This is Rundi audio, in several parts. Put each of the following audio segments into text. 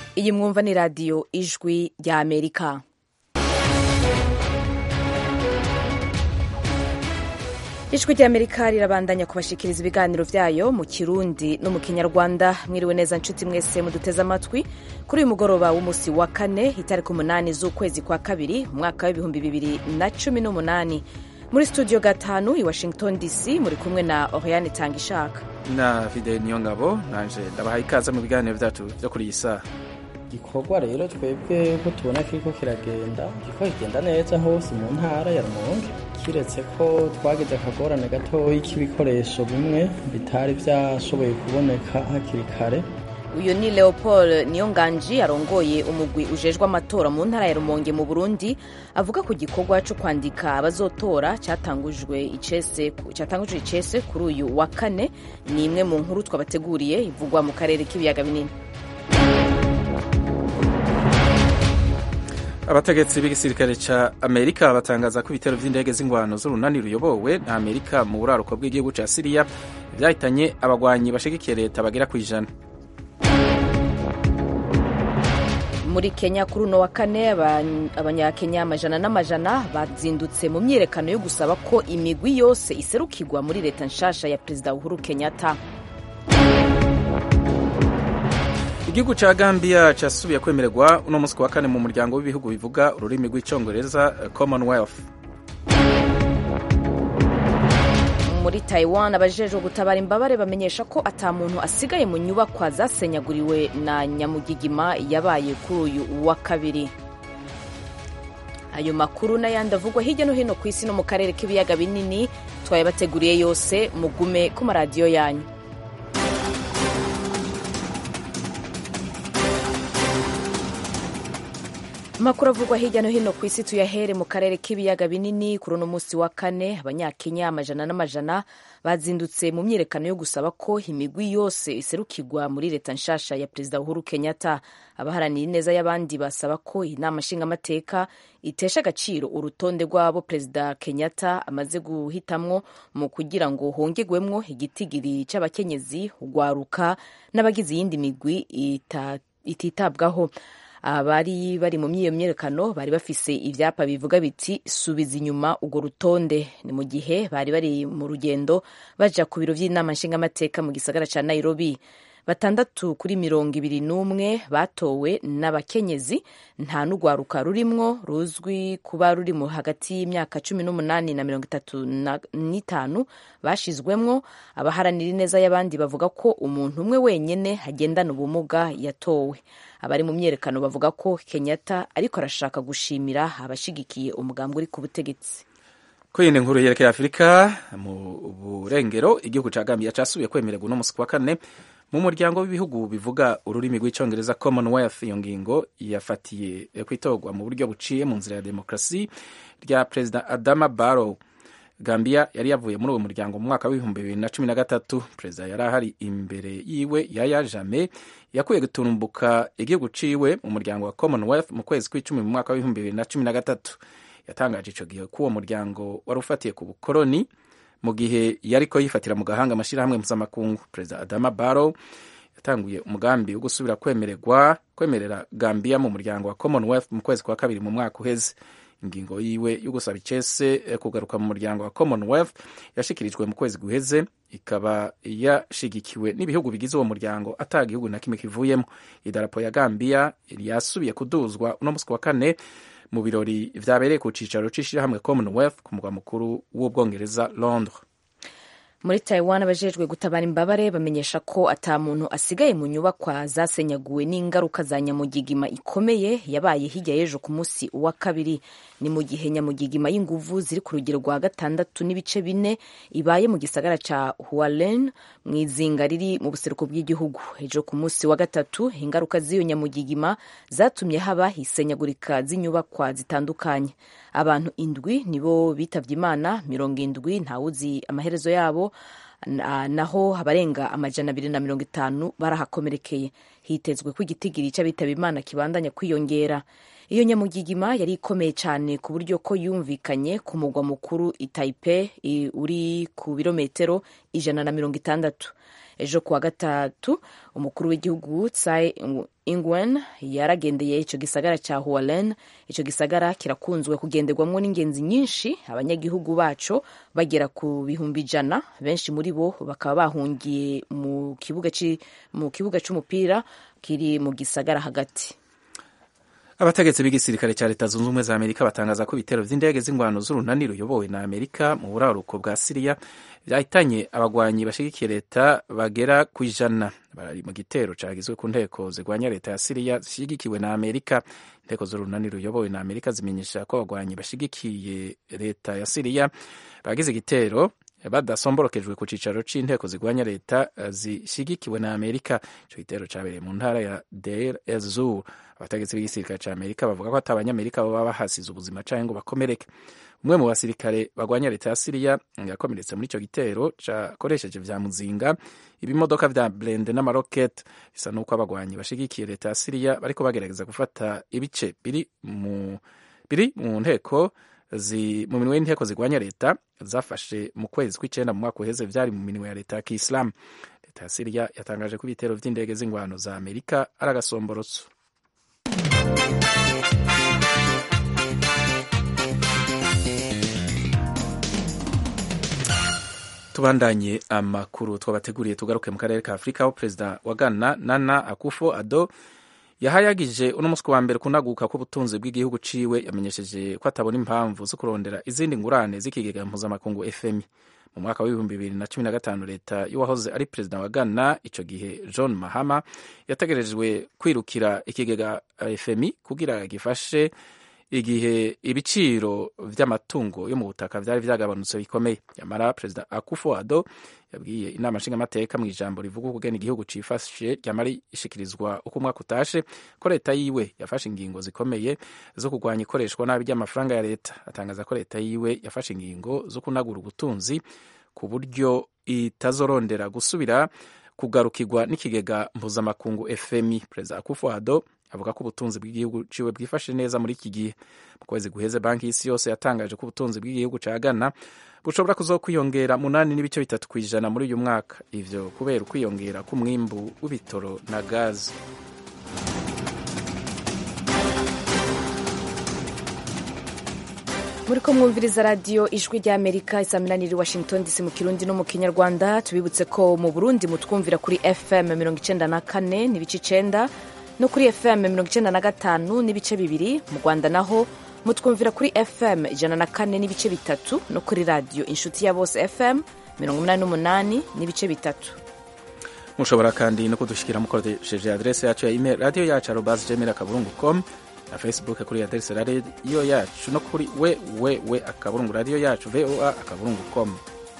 iyi mwumva ni radiyo ijwi rya amerika ijwi rya amerika rirabandanya kubashikiriza ibiganiro vyayo mu kirundi no mu kinyarwanda mwiriwe neza nshuti mwese muduteze amatwi kuri uyu mugoroba w'umusi wa kane itariki umunani z'ukwezi kwa kabiri umwaka w'ibihumbi bibiri na cumi n'umunani muri studio gatanu i washington dc muri kumwe na oriane tangishaka na fide niyongabo nanje ndabahaye ikaze mu biganiro vyacu vyo kuri iyi saha igikorwa rero twebwe ko tubona kiriko kiragenda kiriko kigenda neza hose mu ntara ya rumonge kiretse ko twagize akagorane gatoyi k'ibikoresho bimwe bitari vyashoboye kuboneka hakiri kare uyu ni leopold niyonganji arongoye umugwi ujejwe amatora mu ntara ya rumonge mu burundi avuga ku gikorwa co kwandika abazotora catangujwe icese catangujwe icese kuri uyu wa kane ni imwe mu nkuru twabateguriye ivugwa mu karere k'ibiyaga binini abategetsi b'igisirikare ca amerika batangaza ko ibitero vy'indege z'ingwano z'urunani ruyobowe na amerika mu buraruko bw'igihugu ca siriya vyahitanye abagwanyi bashigikiye leta bagera kw'ijana muri kenya kuri uno wa kane abanyakenya amajana n'amajana bazindutse mu myiyerekano yo gusaba ko imigwi yose iserukirwa muri leta nshasha ya perezida uhuru kenyatta igihugu ca gambia casubiye kwemererwa uno musi wa kane mu muryango w'ibihugu bivuga ururimi rw'icongereza commonwealth muri taiwan abajejwe gutabara imbabare bamenyesha ko ata muntu asigaye mu nyubakwa zasenyaguriwe na nyamugigima yabaye kuri uyu wa kabiri ayo makuru n'ayandi avugwa hirya no hino ku isi no mu karere k'ibiyaga binini twayabateguriye yose mugume ku maradiyo yanyu amakuru avugwa hirya no hino ku isi tuyahere mu karere k'ibiyaga binini kuri uno munsi wa kane abanyakenya amajana n'amajana bazindutse mu myiyerekano yo gusaba ko imigwi yose iserukirwa muri leta nshasha ya perezida uhuru kenyatta abaharanira ineza y'abandi basaba ko inama nshingamateka itesha agaciro urutonde rw'abo perezida kenyatta amaze guhitamwo mu kugira ngo hongerwemwo igitigiri c'abakenyezi ugwaruka n'abagize iyindi migwi ititabwaho abari bari mu myiyo myerekano bari bafise ivyapa bivuga biti subiza inyuma urwo rutonde ni mu gihe bari bari mu rugendo baja ku biro vy'inama nshingamateka mu gisagara ca nairobi batandatu kuri mirongo ibiri n'umwe batowe n'abakenyezi nta n'urwaruka rurimwo ruzwi kuba ruri mu hagati y'imyaka cumi n'umunani na mirongo itatu n'itanu bashizwemwo abaharanira ineza y'abandi bavuga ko umuntu umwe wenyene agendana ubumuga yatowe abari mu myerekano bavuga ko kenyatta ariko arashaka gushimira abashigikiye umugambi uri ku butegetsi ko yindi nkuru yerekeye afurika mu burengero igihugu ca gambia casubiye kwemererwa uno musi wa kane mu muryango w'ibihugu bivuga ururimi rw'icongereza commonwealth iyo ngingo yafatiye kwitorwa mu buryo buciye mu nzira ya demokarasi rya perezida adama barrow gambia yari yavuye muri uwo muryango mu mwaka w'ibihumbi bibiri na cumi na gatatu perezida yari ahari imbere yiwe yaya jame yakuye gutumbuka igihugu ciwe mu muryango wa commonwealth mu kwezi kw'icumi mu mwaka w'ibihumbi bibiri na cumi na gatatu yatangaje ico gihe ko uwo muryango wari ufatiye ku bukoroni mu gihe yariko yifatira mu gahanga amashirahamwe mpuzamakungu perezida adama barrow yatanguye umugambi wo gusubira kwemererwa kwemerera gambia mu muryango wa commonwealth mu kwezi kwa kabiri mu mwaka uheze ingingo yiwe yo gusaba icese kugaruka mu muryango wa commonwealth yashikirijwe mu kwezi guheze ikaba yashigikiwe n'ibihugu bigize uwo muryango ata gihugu na kimwe kivuyemo idarapo ya gambia yasubiye kuduzwa uno musi wa kane mu birori vyabereye ku cicaro c'ishirahamwe commonwealth ku mugwa mukuru w'ubwongereza londres muri taiwan abajejwe gutabara imbabare bamenyesha ko ata muntu asigaye mu nyubakwa zasenyaguwe n'ingaruka za nyamugigima ikomeye yabaye hirya y'ejo ku munsi wa kabiri ni mu gihe nyamugigima y'inguvu ziri ku rugero rwa gatandatu n'ibice bine ibaye mu gisagara ca hualen mu izinga riri mu buseruko bw'igihugu ejo ku munsi wa gatatu ingaruka z'iyo nyamugigima zatumye haba isenyagurika z'inyubakwa zitandukanye abantu indwi nibo bitavye imana mirongo indwi ntawuzi amaherezo yabo naho abarenga amajana abiri na mirongo itanu barahakomerekeye hitezwe ko igitigiri c'abitaba imana kibandanya kwiyongera iyo nyamugigima yari ikomeye cyane ku buryo ko yumvikanye ku mugwa mukuru i Taipei uri ku birometero ijana na mirongo itandatu ejo kuwa gatatu umukuru w'igihugu tsai ingwen yaragendeye ico gisagara ca hualen ico gisagara kirakunzwe kugenderwamwo n'ingenzi nyinshi abanyagihugu baco bagera ku bihumbi ijana benshi muri bo bakaba bahungiye mu kibuga mu kibuga c'umupira kiri mu gisagara hagati abategetsi b'igisirikare cya leta zunze ubumwe za amerika batangaza ko ibitero vy'indege z'ingwano z'urunani ruyobowe na amerika mu buraruko bwa siriya vyahitanye abagwanyi bashigikiye leta bagera ku ijana bari mu gitero cagizwe ku nteko zigwanya leta ya siriya zishigikiwe na amerika inteko z'urunani ruyobowe na amerika zimenyesha ko abagwanyi bashigikiye leta ya siriya bagize igitero badasomborokejwe ku cicaro c'inteko zigwanya leta zishigikiwe na amerika ico gitero cabereye mu ntara ya deir ez-zur abategetsi b'igisirikare ca amerika bavuga ko ata abanyamerika baba bahasize ubuzima canke ngo bakomereke umwe mu basirikare bagwanya leta ya siriya yakomeretse muri ico gitero cakoresheje vya muzinga ibimodoka vya blende n'amaroketi bisa n'uko abagwanyi bashigikiye leta ya siriya bariko bagerageza gufata ibice biri mu biri mu nteko mu minwe y'inteko zigwanya leta zafashe mu kwezi kw'icenda mu mwaka uheze vyari mu minwe ya leta ya kiislamu leta ya siriya yatangaje ko ibitero vy'indege z'ingwano za amerika ari agasomborotso tubandanye amakuru twabateguriye tugaruke mu karere ka afurika aho perezida wa ghana nana akufo ado yahayagije uno munsi wa mbere kunaguka k'ubutunzi bw'igihugu ciwe yamenyesheje ko atabona impamvu zo kurondera izindi ngurane z'ikigega mpuzamakungu fmi mu mwaka w'ibihumbi bibiri na cumi na gatanu leta y'uwahoze ari perezida wa ghana ico gihe john mahama yategerejwe kwirukira ikigega fmi kugira gifashe igihe ibiciro vy'amatungo yo mu butaka vyari vyagabanutse bikomeye nyamara perezida akufo ado yabwiye inama nshingamateka mu ijambo rivuga ukugena igihugu cifashe ryamara ishikirizwa uko umwaka utashe ko leta yiwe yafashe ingingo zikomeye zo kurwanya ikoreshwa nabi ry'amafaranga ya leta atangaza ko leta yiwe yafashe ingingo zo kunagura ubutunzi ku buryo itazorondera gusubira kugarukirwa n'ikigega mpuzamakungu fmi perezida akufo ado avuga ko ubutunzi bw'igihugu ciwe bwifashe neza muri iki gihe mu kwezi guheze banki y'isi yose yatangaje ko ubutunzi bw'igihugu ca ghana bushobora kuzokwiyongera munani n'ibice bitatu ku ijana muri uyu mwaka ivyo kubera ukwiyongera k'umwimbu w'ibitoro na gazi muri ko mwumviriza radiyo ijwi ry'amerika isaminaniri washington dc mu kirundi no mu kinyarwanda tubibutse ko mu burundi mutwumvira kuri fm mirongo icenda na kane n'ibice icenda no kuri fm mirongo icenda na gatanu n'ibice bibiri mu rwanda naho mutwumvira kuri fm ijana na kane n'ibice bitatu no kuri radiyo inshuti ya bose fm mirongo umunani n'umunani n'ibice bitatu mushobora kandi no kudushikira mukoresheje adrese yacu ya email radiyo yacu arobas gmail akaburungu com na facebook kuri adrese radiyo yacu no kuri wewewe akaburungu radiyo yacu voa akaburungu com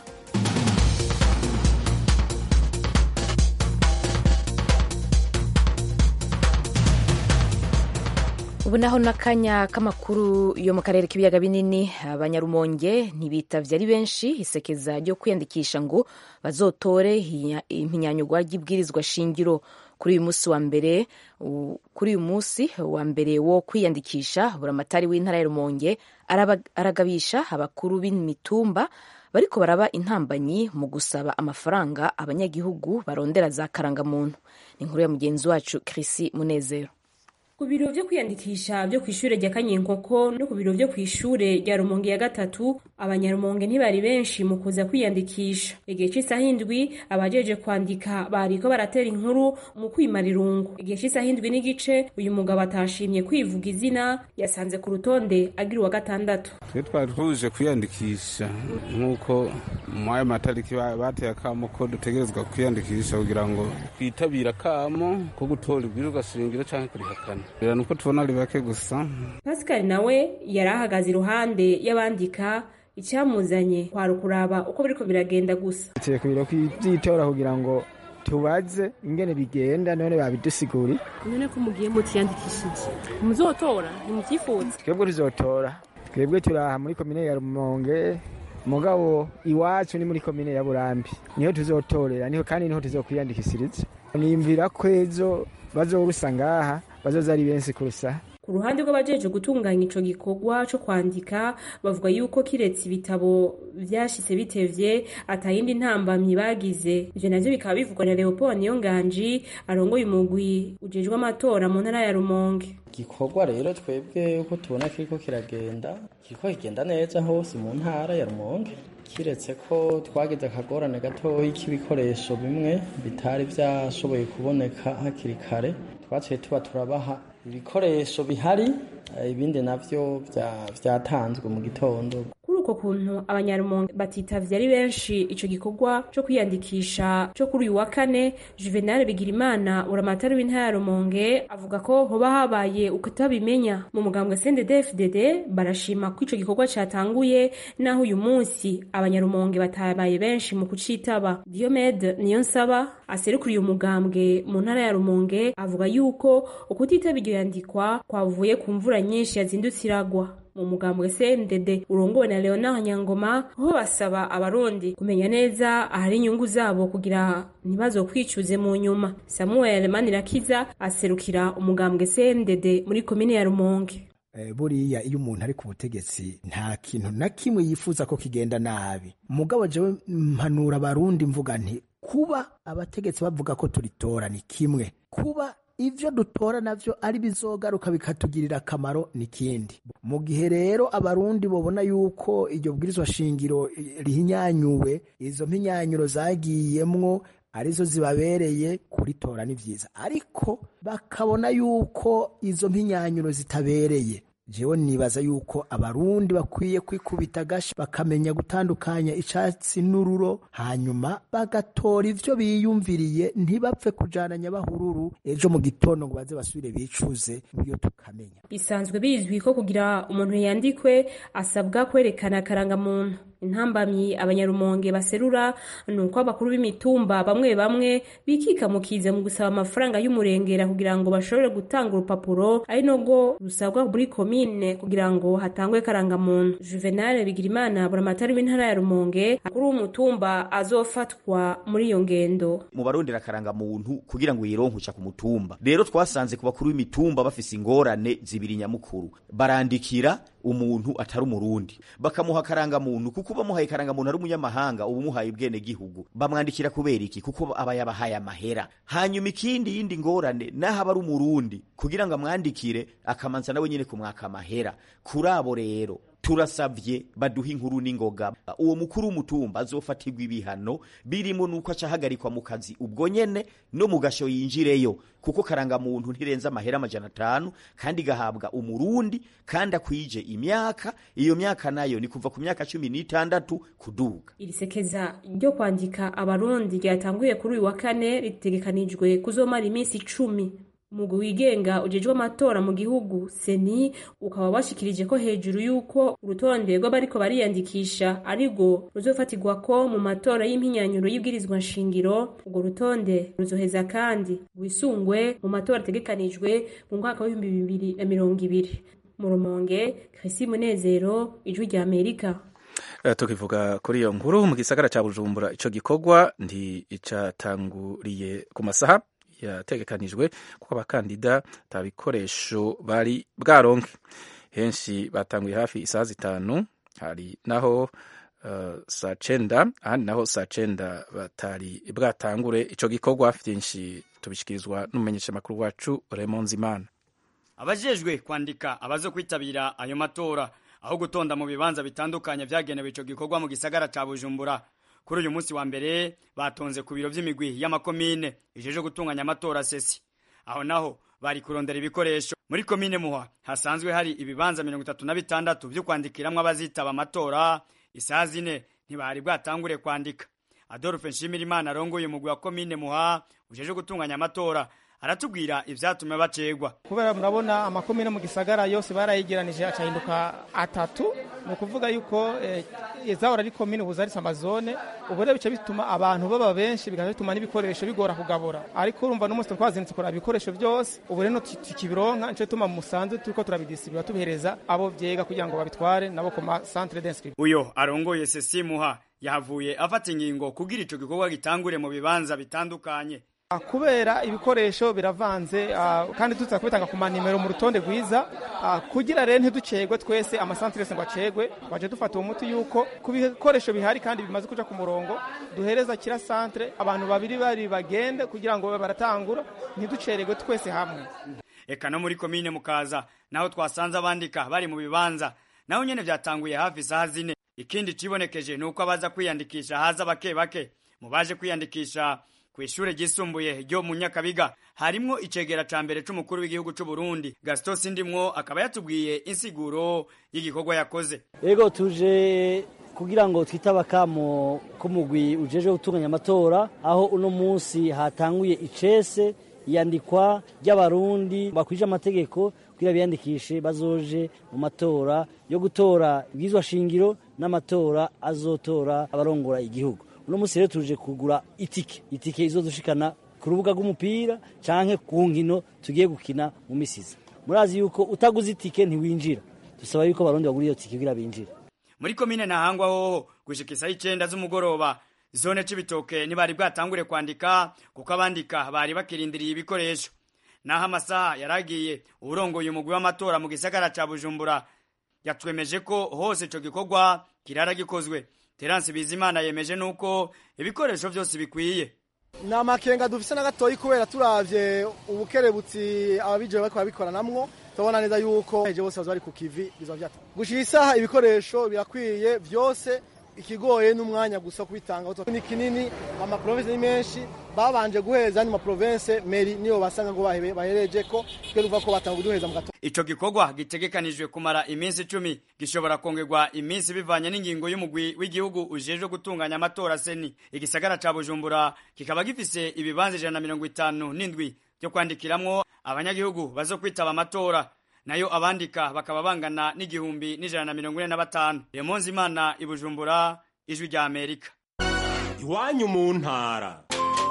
ubu naho n'akanya k'amakuru yo mu karere k'ibiyaga binini abanyarumonge ntibitavye ari benshi isekeza ryo kwiyandikisha ngo bazotore impinyanyugwa ry'ibwirizwa shingiro kuri uyu munsi wa mbere kuri uyu munsi wa mbere wo kwiyandikisha buramatari w'intara ya rumonge aragabisha abakuru b'imitumba bariko baraba intambanyi mu gusaba amafaranga abanyagihugu barondera za karangamuntu ni inkuru ya mugenzi wacu Chrisi Munezero ku biro vyo kwiyandikisha vyo kw'ishure rya kanyinkoko no ku biro vyo kw'ishure rya rumonge ya gatatu abanyarumonge ntibari benshi mu kuza kwiyandikisha igihe c'isaha indwi abajeje kwandika bariko baratera inkuru mu kwimara irungu igihe c'isaha indwi n'igice uyu mugabo atashimye kwivuga izina yasanze ku rutonde agira uwa gatandatu twe twari tuje kwiyandikisha nk'uko mu ayo matariki bateye akamo ko dutegerezwa kwiyandikisha kugira ngo twitabire akamo ko gutora ibwirizwa shingiro canke kurihakana bira nuko tubona ari bake gusa pascal nawe yari ahagaze iruhande y'abandika icyamuzanye kwari ukuraba uko biriko biragenda gusa tuye ku biro vy'itora kugira ngo tubaze ingene bigenda none babidusiguri none ko mugiye mutiyandikishije muzotora ntimuvyifuza twebwe tuzotora twebwe turaha muri komine ya rumonge mugabo iwacu ni muri komine ya burambi niho tuzotorera niho kandi niho tuzokwiyandikishiriza niyumvira ko ejo bazorusa ngaha bazoza ari benshi kurusa ku ruhande rw'abajeje gutunganya ico gikorwa co kwandika bavuga yuko kiretse ibitabo vyashitse bitevye atayindi ntambamyi bagize ivyo navyo bikaba bivugwa na Leopold Niyonganji arongoye umugwi ujejwe amatora mu ntara ya Rumonge igikorwa rero twebwe uko tubona kiriko kiragenda kiriko kigenda neza hose mu ntara ya Rumonge kiretse ko twagize akagorane gatoyi k'ibikoresho bimwe bitari byashoboye kuboneka hakiri kare twaciye tuba turabaha ibikoresho bihari ibindi navyo vyatanzwe mu gitondo kuri uko kuntu abanyarumonge batitavye ari benshi ico gikorwa co kwiyandikisha co kuri uyu wa kane juvenal bigirimana uramatari w'intara ya rumonge avuga ko hoba habaye ukutabimenya mu mugambwe cndd barashima ko ico gikorwa catanguye naho uyu munsi abanyarumonge batabaye benshi mu kucitaba diomede niyo nsaba aserukuriye umugambwe mu ntara ya rumonge avuga yuko ukutitaba iryo yandikwa kwavuye ku mvura nyinshi yazindutse iragwa mu mugambwe CNDD urongowe na Leonard Nyangoma ho basaba abarundi kumenya neza ahari inyungu zabo kugira ntibazokwicuze mu nyuma Samuel Manirakiza aserukira umugambwe CNDD muri komine ya Rumonge buriya iyo umuntu ari ku butegetsi nta kintu na kimwe yifuza ko kigenda nabi mugabo jewe mpanura abarundi mvuga nti kuba abategetsi bavuga ko turitora ni kimwe kuba ivyo dutora navyo ari bizogaruka bikatugirira akamaro nikindi mu gihe rero abarundi bobona yuko iryo bwirizwa shingiro rihinyanyuwe izo mpinyanyuro zagiyemwo arizo zibabereye kuritora ni vyiza ariko bakabona yuko izo mpinyanyuro zitabereye jewe nibaza yuko abarundi bakwiye kwikubita agashi bakamenya gutandukanya icatsi n'ururo hanyuma bagatora ivyo biyumviriye ntibapfe kujana nyabahururu ejo mu gitondo ngo baze basubire bicuze nibyo tukamenya bisanzwe bizwi ko kugira umuntu yandikwe asabwa kwerekana akarangamuntu intambamyi abanyarumonge baserura ni uko abakuru b'imitumba bamwe bamwe bikika mu kiza mu gusaba amafaranga y'umurengera kugira ngo bashobore gutanga urupapuro ari nubwo rusabwa muri komine kugira ngo hatangwe karangamuntu juvenal bigirimana buramatari w'intara ya rumonge akuru w'umutumba azofatwa muri iyo ngendo mu barondera karangamuntu kugira ngo yironkuca ku mutumba rero twasanze ku bakuru b'imitumba bafise ingorane zibiri nyamukuru barandikira umuntu atari umurundi bakamuha karangamuntu kuko bamuhaye karangamuntu ari umunyamahanga ubu muhaye ubwene gihugu bamwandikira kubera iki kuko aba yabahaye amahera hanyuma ikindi yindi ngorane naho aba ari umurundi kugira ngo amwandikire akamanza nawe nyine kumwaka amahera kuri abo rero turasavye baduha inkuru n'ingoga uwo mukuru w'umutumba azofatirwa ibihano birimo nuko acahagarikwa mu kazi ubwo nyene no mu gasho yinjireyo kuko karangamuntu ntirenza amahera amajana atanu kandi gahabwa umurundi kandi akwije imyaka iyo myaka nayo ni kuva ku myaka cumi n'itandatu kuduga iri sekeza ryo kwandika abarundi ryatanguye kuri uyu wa kane ritegekanijwe kuzomara iminsi icumi umugwi wigenga ujejwe amatora mu gihugu seni ukaba washikirije ko hejuru y'uko urutonde rw'abariko bariyandikisha arirwo ruzofatirwa ko mu matora y'impinyanyuro y'ibwirizwa nshingiro urwo rutonde ruzoheza kandi rwisungwe mu matora ategekanijwe mu mwaka w'ibihumbi bibiri na mirongo ibiri mu rumonge krisi munezero ijwi rya amerika Uh, tukivuga kuri iyo nkuru mu gisagara ca bujumbura ico gikorwa ndi icatanguriye ku masaha yategekanijwe kuko abakandida ata bikoresho bari bwaronke henshi batanguye hafi isaha zitanu hari naho uh, saa cenda ahandi naho saa cenda batari bwatangure ico gikorwa vyinshi tubishikirizwa n'umumenyeshamakuru wacu Raymond Zimana abajejwe kwandika abazo kwitabira ayo matora aho gutonda mu bibanza bitandukanye vyagenewe ico gikorwa mu gisagara ca Bujumbura kuri uyu munsi wa mbere batonze ku biro vy'imigwi y'amakomine ijeje gutunganya amatora sesi aho naho bari kurondera ibikoresho muri komine muha hasanzwe hari ibibanza mirongo itatu na bitandatu vyo kwandikiramwo abazitaba amatora isaha zine ntibari bwatangure kwandika adolphe nshimirimana arongoye umugwi wa komine muha ujeje gutunganya amatora aratubwira ivyatumye bacegwa kubera murabona amakomine mu gisagara yose barayigeranije acahinduka atatu ni ukuvuga yuko eh, zahora ari komine ubu zarise amazone ubu rero bica bituma abantu baba benshi bigaca bituma n'ibikoresho bigora kugabura ariko urumva n'umunsi twazindutse kuraba ibikoresho byose ubu rero tukibironka nico gituma musanzwe turiko turabidisibura tubihereza abo vyega kugira ngo babitware nabo ku ma centre d'inscription uyo arongoye sesimuha yahavuye afata ingingo kugira ico gikorwa gitangure mu bibanza bitandukanye kubera ibikoresho biravanze kandi tuza kubitanga ku manimero mu rutonde rwiza kugira rero ntiducegwe twese amasantere yose ngo acegwe twaje dufata uwo muti yuko ku bikoresho bihari kandi bimaze kuja ku murongo duhereza kira santere abantu babiri bari bagende kugira ngo baratangura ntiducererwe twese hamwe eka no muri komine mukaza naho twasanze abandika bari mu bibanza naho nyene vyatanguye hafi isaha zine ikindi cibonekeje ni uko abaza kwiyandikisha haza bake bake mu baje kwiyandikisha ku ishure ryisumbuye ryo mu nyakabiga harimwo icegera ca mbere c'umukuru w'igihugu c'u Burundi Gaston Sindimwo akaba yatubwiye insiguro y'igikorwa yakoze ego tuje kugira ngo twitaba kamo k'umugwi ujeje gutunganya amatora aho uno munsi hatanguye icese iyandikwa ry'abarundi bakwije amategeko kugira biyandikishe bazoje mu matora yo gutora ibwizwa shingiro n'amatora azotora abarongora igihugu uno munsi rero tuje kugura itike itike izodushikana ku rubuga rw'umupira canke ku nkino tugiye gukina mu misiza murazi yuko utaguze itike ntiwinjira dusaba yuko abarundi bagura iyo tike kugira binjire muri komine ntahangwa hoho gushika isaha icenda z'umugoroba zone c'ibitoke ntibari bwatangure kwandika kuko abandika bari bakirindiriye ibikoresho naho amasaha yaragiye uwurongoye umugwi w'amatora mu gisagara ca bujumbura yatwemeje ko hose ico gikorwa kirara gikozwe terance bizimana yemeje nuko ibikoresho vyose bikwiye ni amakenga dufise na gatoyi kubera turavye ubukerebutsi ababijewe bariko babikoranamwo turabona neza yuko eje bose baza bari ku kivi biza vyata gushira isaha ibikoresho birakwiye vyose ikigoye n'umwanya gusa kubitanga ni kinini amaprovinsi ni menshi babanje guheza ni maprovinsi meri niyo basanga ngo bahereje ko twe ruva ko batanga kuduheza mu gato ico gikorwa gitegekanijwe kumara iminsi icumi gishobora kongerwa iminsi bivanye n'ingingo y'umugwi w'igihugu ujejwe gutunganya amatora seni igisagara ca bujumbura kikaba gifise ibibanza ijana na mirongo itanu n'indwi vyo kwandikiramwo abanyagihugu bazo kwitaba amatora nayo abandika bakaba bangana n'igihumbi n'ijana na mirongo ine na batanu remonzi imana ibujumbura ijwi rya amerika iwanyu mu ntara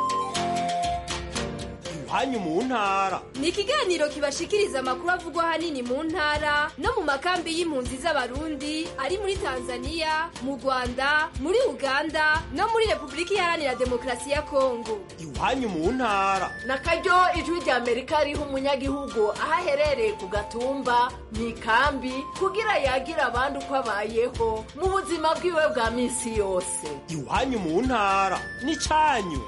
iwanyu mu ntara ni ikiganiro kibashikiriza amakuru avugwa ahanini mu ntara no mu makambi y'impunzi z'abarundi ari muri tanzania mu rwanda muri uganda no muri repubulika iharanira demokarasi ya kongo iwanyu mu ntara na karyo ijwi rya amerika riha umunyagihugu aho aherereye ku gatumba mu ikambi kugira yagira abandi uko abayeho mu buzima bwiwe bwa minsi yose iwanyu mu ntara ni cyanyu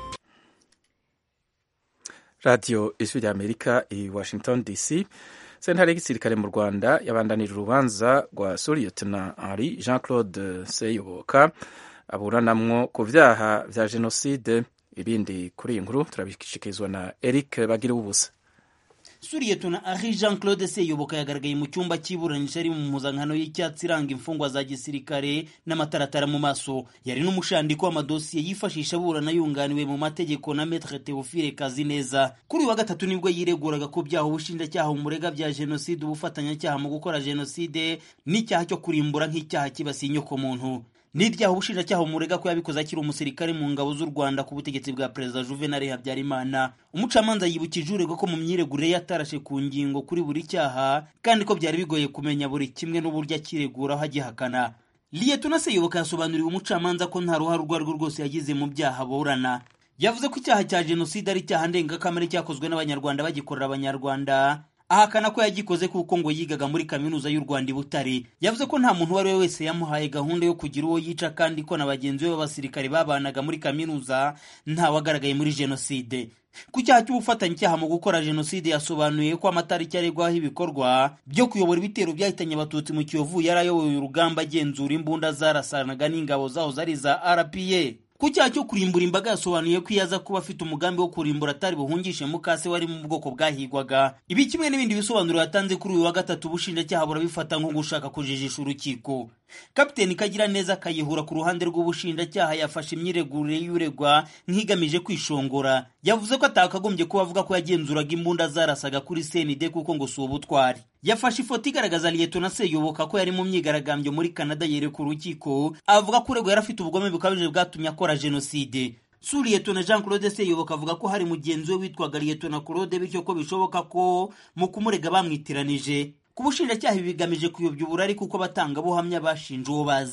radiyo ijwi rya amerika i washington dc sentare y'igisirikare mu rwanda yabandanije urubanza rwa suriyetona henri jean claude seyoboka aburanamwo ku vyaha vya jenoside ibindi kuri iyi nkuru turabishikirizwa na eric bagira ubusa suriyetona ari jean claude seyoboka yagaragaye mu cyumba cy'iburanisha ari mu mpuzankano y'icyatsi iranga imfungwa za gisirikare n'amataratara mu maso yari n'umushandiko w'amadosiye yifashisha aburana yunganiwe mu mategeko na metre teofile kazineza kuri uyu wa gatatu nibwo yireguraga ko byaha ubushinjacyaha umurega bya jenoside ubufatanyacyaha mu gukora jenoside n'icyaha cyo kurimbura nk'icyaha kibasiye inyokomuntu n'ibyaha ubushinjacyaha umurega ko yabikoze akiri umusirikare mu ngabo z'u rwanda ku butegetsi bwa perezida juvenal habyarimana umucamanza yibukije uregwa ko mu myiregurire yatarashe ku ngingo kuri buri cyaha kandi ko byari bigoye kumenya buri kimwe n'uburyo akireguraho agihakana liyetona seyoboka yasobanuriwe umucamanza ko nta ruhare urwo arirwo rwose yagize mu byaha burana yavuze ko icyaha cya jenoside ari icyaha ndengakamere cyakozwe n'abanyarwanda bagikorera abanyarwanda ahakana ko yagikoze kuko ngo yigaga muri kaminuza y'u Rwanda i Butare yavuze ko nta muntu uwo ari we wese yamuhaye gahunda yo kugira uwo yica kandi ko na bagenzi be b'abasirikare babanaga muri kaminuza ntawagaragaye muri jenoside ku cyaha cy'ubufatanyacyaha mu gukora jenoside yasobanuye ko amatariki aregwaho ibikorwa byo kuyobora ibitero byahitanye abatutsi mu kiyovu yari ayoboye urugamba agenzura imbunda zarasanaga n'ingabo zaho zari za rpa ku cyaha cyo kurimbura imbaga yasobanuye ko iyo aza kuba afite umugambi wo kurimbura atari buhungishe mukase wari mu bwoko bwahigwaga ibi kimwe n'ibindi bisobanuro yatanze kuri uyu wa gatatu ubushinjacyaha burabifata nko gushaka kujijisha urukiko kapiteni kagira neza akayihura ku ruhande rw'ubushinjacyaha yafashe imyiregurire y'uregwa nk'igamije kwishongora yavuze ko atakagombye kuba avuga ko yagenzuraga imbunda zarasaga kuri senide kuko ngo si ubutwari yafashe ifoto igaragaza liyetona seyoboka ko yari mu myigaragambyo muri canada yereka urukiko avuga ko uregwa yari afite ubugome bukabije bwatumye akora jenoside su liyetona jean claude seyoboka avuga ko hari mugenzi we witwaga liyetona claude bityo ko bishoboka ko mu kumurega bamwitiranije ku bushinjacyaha ibi bigamije kuyobya uburari kuko abatangabuhamya bashinja uwo bazi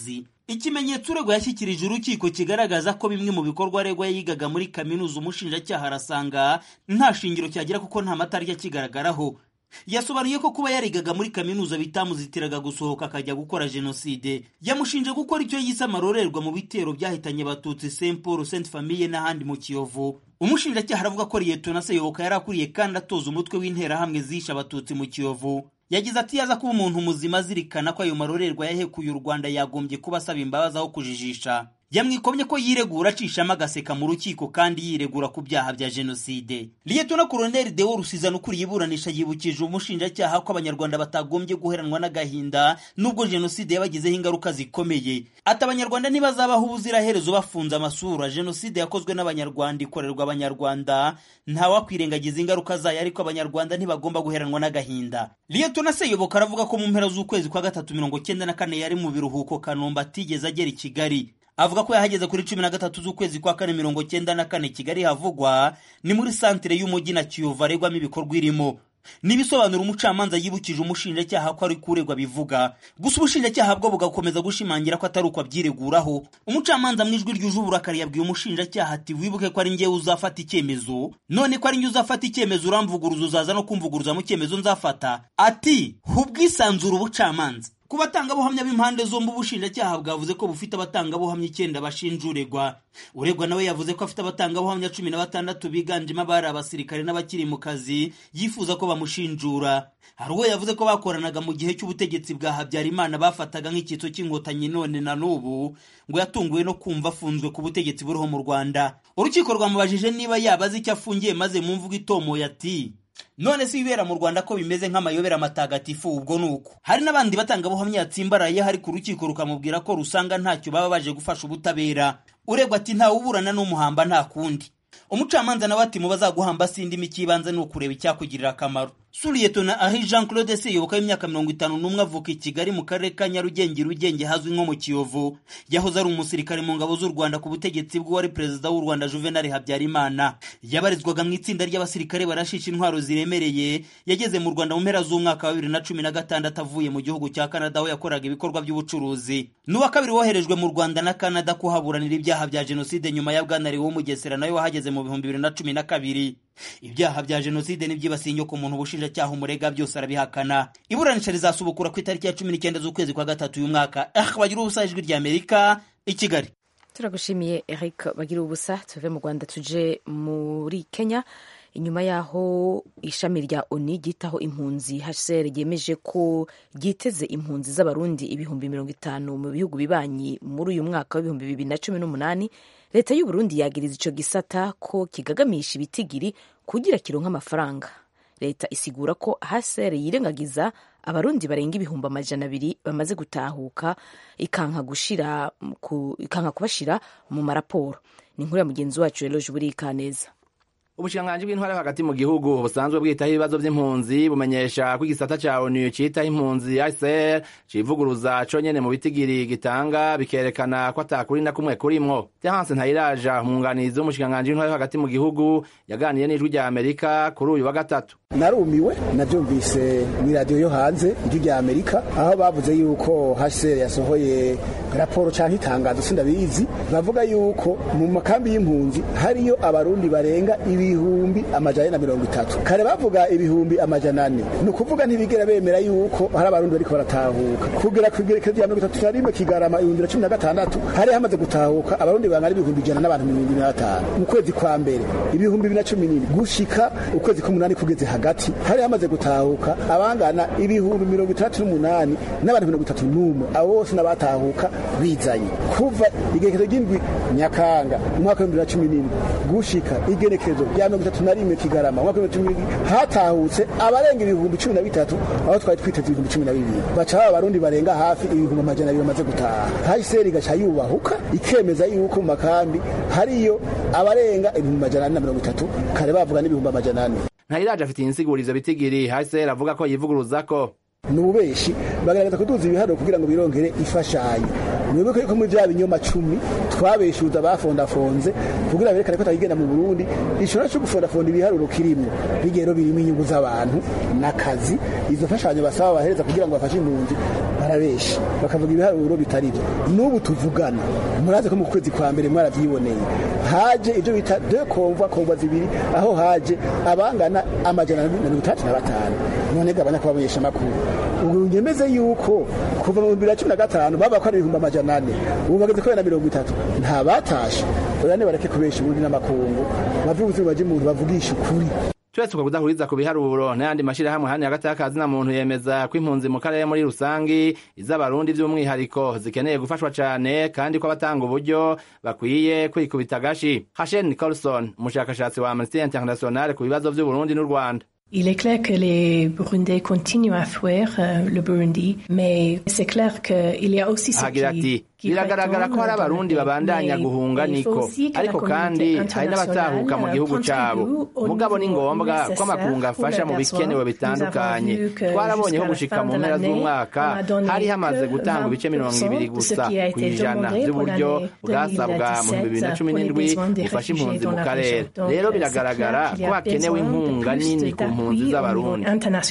ikimenyetso uregwa yashyikirije urukiko kigaragaza ko bimwe mu bikorwa aregwa yigaga muri kaminuza umushinjacyaha arasanga nta shingiro cyagira kuko nta matariki akigaragaraho yasobanuye ko kuba yarigaga muri kaminuza bitamuzitiraga gusohoka akajya gukora jenoside yamushinje gukora icyo yise amarorerwa mu bitero byahitanye abatutsi st paul st famille n'ahandi mu kiyovu umushinjacyaha aravuga ko liyetona seyoboka yari akuriye kandi atoza umutwe w'interahamwe zishe abatutsi mu kiyovu yagize ati yaza kuba umuntu muzima azirikana ko ayo marorerwa yahekuye u rwanda yagombye kuba asaba imbabazi aho kujijisha yamwikomye ko yiregura acishamo agaseka mu rukiko kandi yiregura ku byaha bya jenoside liyetona koloneli deo rusizana ukuriye iburanisha yibukije umushinjacyaha ko abanyarwanda batagombye guheranwa n'agahinda nubwo jenoside yabagizeho ingaruka zikomeye ati abanyarwanda ntibazabaho ubuziraherezo bafunze amasura jenoside yakozwe n'abanyarwanda ikorerwa abanyarwanda ntawakwirengagiza ingaruka zayo ariko abanyarwanda ntibagomba guheranwa n'agahinda liyetona seyoboka aravuga ko mu mpera z'ukwezi kwa gatatu mirongo cyenda na kane yari mu biruhuko kanombe atigeze agera i kigali avuga ko yahageze kuri cumi na gatatu z'ukwezi kwa kane mirongo cyenda na kane kigali havugwa ni muri santire y'umujyi na kiyovu aregwamo ibikorwa irimo n'ibisobanuro umucamanza yibukije umushinjacyaha ko ari kuregwa bivuga gusa ubushinjacyaha bwo bugakomeza gushimangira ko atari uko abyireguraho umucamanza mu ijwi ryuje uburakari yabwiye umushinjacyaha ati wibuke ko ari njyewe uzafata icyemezo none ko ari njye uzafata icyemezo uramvuguruza uzaza no kumvuguruza mu cyemezo nzafata ati hubwisanzura ubucamanza ku batangabuhamya b'impande zombi ubushinjacyaha bwavuze ko bufite abatangabuhamya icyenda bashinja uregwa uregwa nawe yavuze ko afite abatangabuhamya cumi na batandatu biganjemo abari abasirikare n'abakiri mu kazi yifuza ko bamushinjura hari uwo yavuze ko bakoranaga mu gihe cy'ubutegetsi bwa habyarimana bafataga nk'icyitso cy'inkotanyi none na n'ubu ngo yatunguwe no kumva afunzwe ku butegetsi buriho mu rwanda urukiko rwamubajije niba yaba azi icyo afungiye maze mu mvugo itomoye ati none si ibibera mu rwanda ko bimeze nk'amayobera matagatifu ubwo ni uko hari n'abandi batangabuhamya yatsimbaraye hari ku rukiko rukamubwira ko rusanga ntacyo baba baje gufasha ubutabera uregwa ati ntawe uburana n'umuhamba nta kundi umucamanza nawe ati mu bazaguhamba sindi icy'ibanze ni ukureba icyakugirira akamaro suriyetona ahi jean claude seyoboka w'imyaka mirongo itanu n'umwe avuka i kigali mu karere ka nyarugenge rugenge hazwi nko mu kiyovu yahoze ari umusirikare mu ngabo z'u rwanda ku butegetsi bw'uwari perezida w'u rwanda juvenal habyarimana yabarizwaga mu itsinda ry'abasirikare barashisha intwaro ziremereye yageze mu rwanda mu mpera z'umwaka wa bibiri na cumi na gatandatu avuye mu gihugu cya canada aho yakoraga ibikorwa by'ubucuruzi n'uwa kabiri woherejwe mu rwanda na canada kuhaburanira ibyaha bya jenoside nyuma ya bwanariwe w'umugesera nawe wahageze mu bihumbi bibiri na cumi na kabiri ibyaha bya jenoside n'ibyibasiye inyoko muntu ubushinjacyaha umurega byose arabihakana iburanisha rizasubukura ku itariki ya cumi n'icyenda z'ukwezi kwa gatatu uyu mwaka ah bagira ubusa ijwi rya amerika i kigali turagushimiye eric bagira ubusa tuve mu rwanda tuje muri kenya inyuma y'aho ishami rya oni ryitaho impunzi hcr ryemeje ko ryiteze impunzi z'abarundi ibihumbi mirongo itanu mu bihugu bibanyi muri uyu mwaka w'ibihumbi bibiri na cumi n'umunani leta y'uburundi yagiriza icyo gisata ko kigagamisha ibitigiri kugira kironka amafaranga leta isigura ko hcr yirengagiza abarundi barenga ibihumbi amajana abiri bamaze gutahuka ikanka gushira ku, ikanka kubashira mu maraporo ni inkuru ya mugenzi wacu eloge burikaneza ubushikiranganji bw'intwara yo hagati mu gihugu busanzwe bwitaho ibibazo by'impunzi bumenyesha ko igisata ca onu citaho impunzi HCR civuguruza conyene mu bitigiri gitanga bikerekana ko atakuri na kumwe kurimwo Terence Ntayiraja umwunganizi w'umushikiranganji w'intwara yo hagati mu gihugu yaganiye n'ijwi rya Amerika kuri uyu wa gatatu narumiwe navyumvise mw'iradiyo yo hanze ijwi rya Amerika aho bavuze yuko HCR yasohoye raporo canke itangazo sindabizi bavuga yuko mu makambi y'impunzi hariyo abarundi barenga ibihumbi amajana na mirongo itatu kare bavuga ibihumbi amajana ane ni ukuvuga ntibigera bemera yuko hari abarundi bariko baratahuka kugera ku igerekezo rya mirongo itatu na rimwe kigarama ibihumbi na cumi na gatandatu hari hamaze gutahuka abarundi bangana ibihumbi ijana n'abantu mirongo ibiri na batanu mu kwezi kwa mbere ibihumbi bibiri na cumi n'indwi gushika ukwezi k'umunani kugeze hagati hari hamaze gutahuka abangana ibihumbi mirongo itandatu n'umunani n'abantu mirongo itatu n'umwe abo bose n'abatahuka bizanye kuva igerekezo ry'indwi nyakanga umwaka w'ibihumbi bibiri na cumi n'indwi gushika igerekezo rya mirongo itatu na rimwe kigarama umwaka w'ibihumbi bibiri na cumi n'indwi hatahutse abarenga ibihumbi cumi na bitatu aho twari twiteze ibihumbi cumi na bibiri baca baba abarundi barenga hafi ibihumbi amajana abiri bamaze gutaha hahise igaca yubahuka ikemeza yuko mu makambi hariyo abarenga ibihumbi amajana ane na mirongo itatu kare bavuga n'ibihumbi amajana ane Ntayiraje afite insigurizo bitigiri HCR avuga ko yivuguruza ko ni ububeshi bagaragaza kuduza ibiharuro kugira ngo birongere ifashanyo mwibuke yuko muri bya binyoma cumi twabeshuza bafondafonze kugira berekane ko atagigenda mu burundi ishobora cyo gufondafonda ibiharuro kirimwo bigero birimo inyungu z'abantu n'akazi izo mfashanyo basaba bahereza kugira ngo bafashe impunzi barabesha bakavuga ibiharuro bitari byo n'ubu tuvugana murazi ko mu kwezi kwa mbere mwarabyiboneye haje ibyo bita de komva komva zibiri aho haje abangana amajana na mirongo itandatu na batanu none gabanya kubamenyesha amakuru ubu nyemeze yuko kuva mu bibiri na cumi na gatanu baba ko ari ibihumbi amajana ane ubu bageze kuri na mirongo itatu nta batashe urane bareke kubesha ubundi n'amakungu bave ubuzima baje umuntu bavugisha ukuri twese uko kudahuriza ku biharuro n'ayandi mashyirahamwe hano hagati y'akazi na muntu yemeza ko impunzi mu karere muri rusangi iz'abarundi by'umwihariko zikeneye gufashwa cyane kandi ko abatanga uburyo bakwiye kwikubita agashi hashen nicholson umushakashatsi wa amnesty international ku bibazo by'uburundi n'u rwanda Il est clair que les Burundais continuent à fuir euh, le Burundi, mais c'est clair qu'il y a aussi ceux ahagira ati biragaragara ko hari abarundi babandanya guhunga niko ariko kandi hari n'abatahuka mu gihugu cyabo mugabo ni ngombwa ko amakungu afasha mu bikenewe bitandukanye twarabonye ko gushika mu mpera z'umwaka hari hamaze gutanga ibice mirongo ibiri gusa ku ijana by'uburyo bwasabwa mu bibiri na cumi n'indwi bufasha impunzi mu karere rero biragaragara ko hakenewe inkunga nini ku mpunzi z'abarundi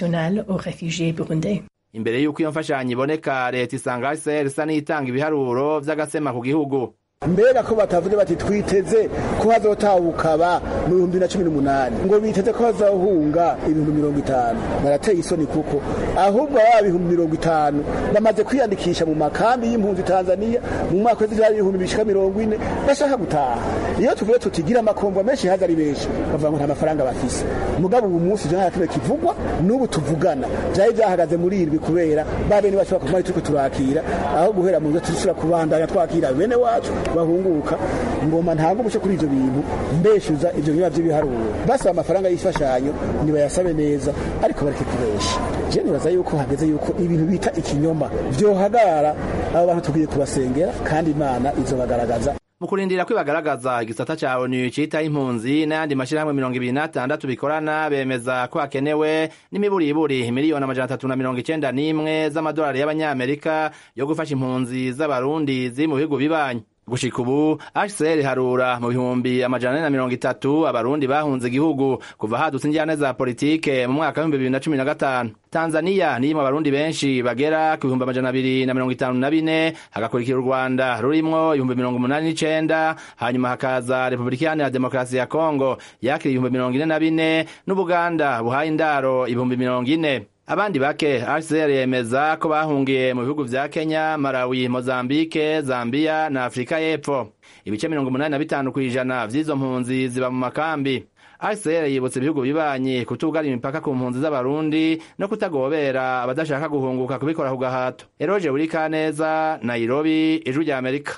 imbere y'uko iyo mfashanyo iboneka leta isanga hcr isa n'itanga ibiharuro by'agasema ku gihugu mbega ko batavuze bati twiteze ko hazotahuka ba mu bihumbi na cumi n'umunani ngo biteze ko hazohunga ibihumbi mirongo itanu barateye isoni kuko ahubwo baba ibihumbi mirongo itanu bamaze kwiyandikisha mu makambi y'impunzi tanzania mu mwaka w'izirari ibihumbi bishika mirongo ine bashaka gutaha iyo tuvuye tutigira amakombo menshi haza ari benshi bavuga ngo nta mafaranga bafise mugabo ubu munsi ivyo nta kimwe kivugwa n'ubu tuvugana vyari vyahagaze muri irwi kubera ba bene bacu bakomari turiko turakira aho guhera mu nzo turishobora kubandanya twakira bene wacu bahunguka ngoma ntabwo umuco kuri ivyo bintu mbeshuza ivyo biba vy'ibiharuro basaba amafaranga y'imfashanyo nibayasabe neza ariko bareke kubesha je nibaza yuko hageze yuko ibintu bita ikinyoma vyohagarara abo bantu tukwiye kubasengera kandi imana izobagaragaza mu kurindira ko ibagaragaza igisata ca onu citaho impunzi n'ayandi mashyirahamwe mirongo ibiri n'atandatu bikorana bemeza ko hakenewe n'imiburiburi miliyoni amajana atatu na mirongo icenda n'imwe z'amadolari y'abanyamerika yo gufasha impunzi z'abarundi ziri mu bihugu bibanyi gushika ubu hcr harura mu bihumbi amajana ane na mirongo itatu abarundi bahunze igihugu kuva hadutse injyane za politike mu mwaka w'ibihumbi bibiri na cumi na gatanu tanzaniya niyo mu barundi benshi bagera ku bihumbi amajana abiri na mirongo itanu na bine hagakurikira u rwanda rurimwo ibihumbi mirongo umunani n'icenda hanyuma hakaza repubulika iharanira demokarasi ya kongo yakira ibihumbi mirongo ine na bine n'ubuganda buhaye indaro ibihumbi mirongo ine abandi bake hcr yemeza ko bahungiye mu bihugu vya kenya malawi mozambike zambia na afurika y'epfo ibice mirongo umunani na bitanu kw'ijana vy'izo mpunzi ziba mu makambi hcr yibutsa ibihugu bibanyi kutugara imipaka ku mpunzi z'abarundi no kutagobera abadashaka guhunguka kubikora ku gahato eroje burikaneza nairobi ijwi rya amerika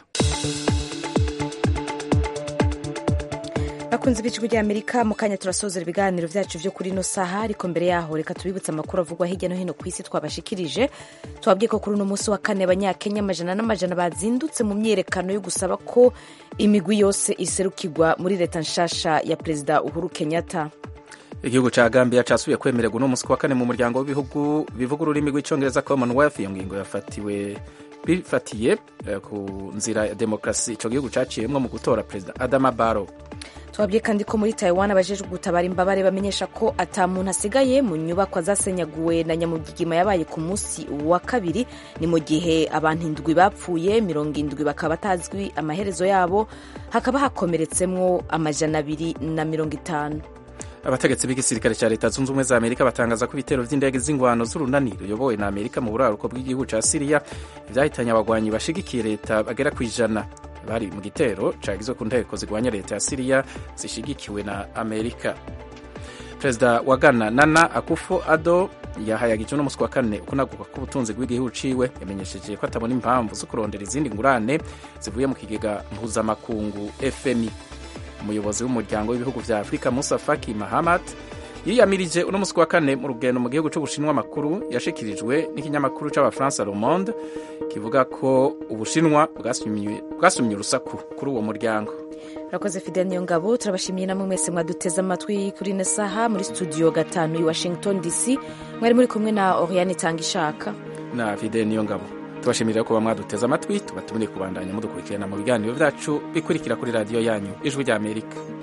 bakunze b'ijwi ry'amerika mu kanya turasozera ibiganiro vyacu vyo kuri ino saha ariko mbere yaho reka tubibutse amakuru avugwa hirya no hino ku isi twabashikirije twabwiye ko kuri uno munsi wa kane abanyakenya amajana n'amajana bazindutse mu myerekano yo gusaba ko imigwi yose iserukirwa muri leta nshasha ya perezida uhuru kenyatta igihugu ca gambia casubiye kwemererwa uno munsi wa kane mu muryango w'ibihugu bivuga ururimi rw'icongereza commonwealth iyo ngingo yafatiwe bifatiye ku nzira ya demokarasi ico gihugu caciyemwo mu gutora perezida adama barrow twabwiye kandi ko muri taiwan abajejwe gutabara imbabare bamenyesha ko ata muntu asigaye mu nyubako zasenyaguwe na nyamugigima yabaye ku munsi wa kabiri ni mu gihe abantu indwi bapfuye mirongo indwi bakaba batazwi amaherezo yabo hakaba hakomeretsemwo amajana abiri na mirongo itanu abategetsi b'igisirikare cya leta zunze ubumwe za amerika batangaza ko ibitero by'indege z'ingwano z'urunani ruyobowe na amerika mu buraruko bw'igihugu cya siriya byahitanye abagwanyi bashigikiye leta bagera ku ijana bari mu gitero cagizwe ku nteko zigwanya leta ya siriya zishigikiwe na amerika perezida wa ghana nana akufo ado yahayagije uno munsi wa kane ukunaguka k'ubutunzi bw'igihugu ciwe yamenyesheje ko atabona impamvu zo kurondera izindi ngurane zivuye mu kigega mpuzamakungu fmi umuyobozi w'umuryango w'ibihugu vya afurika musa faki mahamat yiyamirije uno munsi wa kane mu rugendo mu gihugu c'ubushinwa amakuru yashikirijwe n'ikinyamakuru c'abafaransa le monde kivuga ko ubushinwa bwasumye urusaku kuri uwo muryango urakoze fidel niyongabo turabashimiye namwe mwese mwaduteze amatwi kuri ino saha muri studio gatanu i washington dc mwari muri kumwe na oriane itanga ishaka na fidel niyongabo tubashimira kuba mwaduteze amatwi tubatumire kubandanya mudukurikirana mu biganiro byacu bikurikira kuri radiyo yanyu ijwi ry'amerika